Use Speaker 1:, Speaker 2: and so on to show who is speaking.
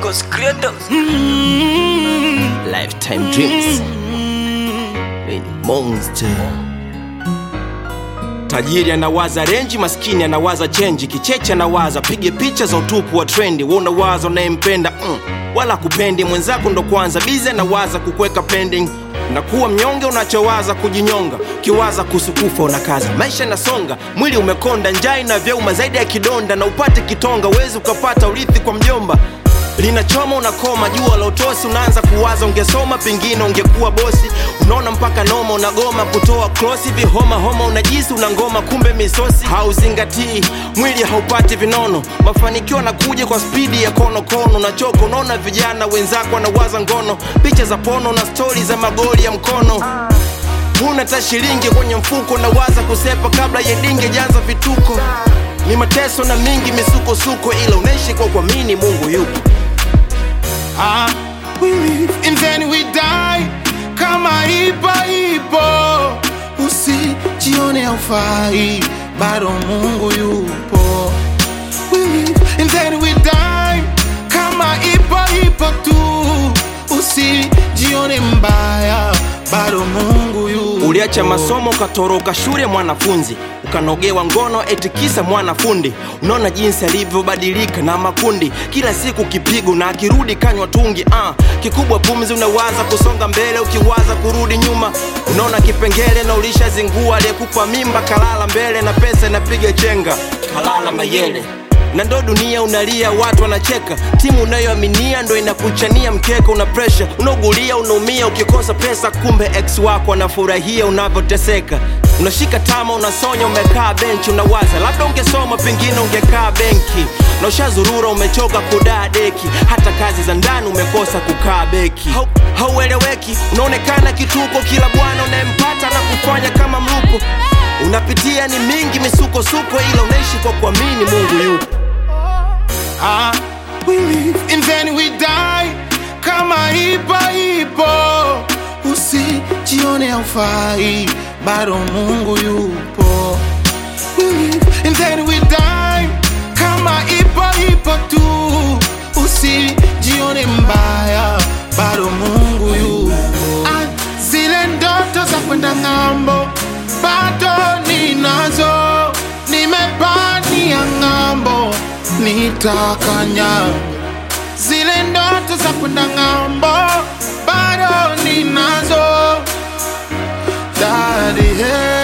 Speaker 1: Cause creators
Speaker 2: Lifetime dreams. Ni monster. Tajiri anawaza renji, maskini anawaza chenji, kicheche anawaza pige picha za utupu wa trendi. Wewe unawaza unayempenda mm, wala kupendi mwenzako, ndo kwanza bize anawaza kukweka pending na kuwa mnyonge, unachowaza kujinyonga, ukiwaza kuhusu kufa unakaza. Maisha yanasonga, mwili umekonda, njaa inavyouma zaidi ya kidonda, na upate kitonga, wezi ukapata urithi kwa mjomba linachoma unakoma, jua la utosi, unaanza kuwaza ungesoma, pengine ungekuwa bosi. Unaona mpaka noma, unagoma kutoa klosi, vihoma homa, unajisi una ngoma, kumbe misosi. Hauzingatii mwili, haupati vinono, mafanikio yanakuja kwa spidi ya konokono. Unachoka, unaona vijana wenzako wanawaza ngono, picha za pono na stori za magoli ya mkono huna ta shilingi kwenye mfuko, nawaza kusepa kabla ya dinge janza vituko. Ni mateso na mingi misukosuko, ila unaishi kwa kuamini Mungu yupo.
Speaker 3: Ah, we live and then we die kama ipo ipo, usijione haufai, bado Mungu yupo. We live and then we die kama ipo ipo tu, usijione mbaya, bado Mungu yupo.
Speaker 2: Uliacha masomo ukatoroka shule mwanafunzi, ukanogewa ngono eti kisa mwanafundi. Unaona jinsi alivyobadilika na makundi, kila siku kipigo na akirudi kanywa tungi. Ah, kikubwa pumzi, unawaza kusonga mbele ukiwaza kurudi nyuma. Unaona kipengele na ulishazingua, aliyekupa mimba kalala mbele na pesa inapiga chenga, kalala mayele na ndo dunia unalia, watu wanacheka, timu unayoaminia ndo inakuchania mkeka, una presha, unaugulia, unaumia ukikosa pesa, kumbe ex wako anafurahia unavyoteseka. Unashika tama, unasonya, umekaa benchi, unawaza labda ungesoma, pengine ungekaa benki, na ushazurura, umechoka kudaa deki, hata kazi za ndani umekosa kukaa beki. Hau- Haueleweki, unaonekana kituko, kila bwana unayempata na kufanya kama mlupo unapitia ni mingi misukosuko, ila unaishi kwa kuamini Mungu yupo.
Speaker 3: Ah, we live and then we die kama ipo ipo, usijione haufai, bado Mungu yupo. We live and then we die kama ipo ipo tu, usijione mbaya, bado Mungu yupo. Ah, zile ndoto za kwenda ng'ambo bado ninazo, nimepania ng'ambo, nitakanya zile ndoto za kwenda ng'ambo, bado ninazo, daddy hey.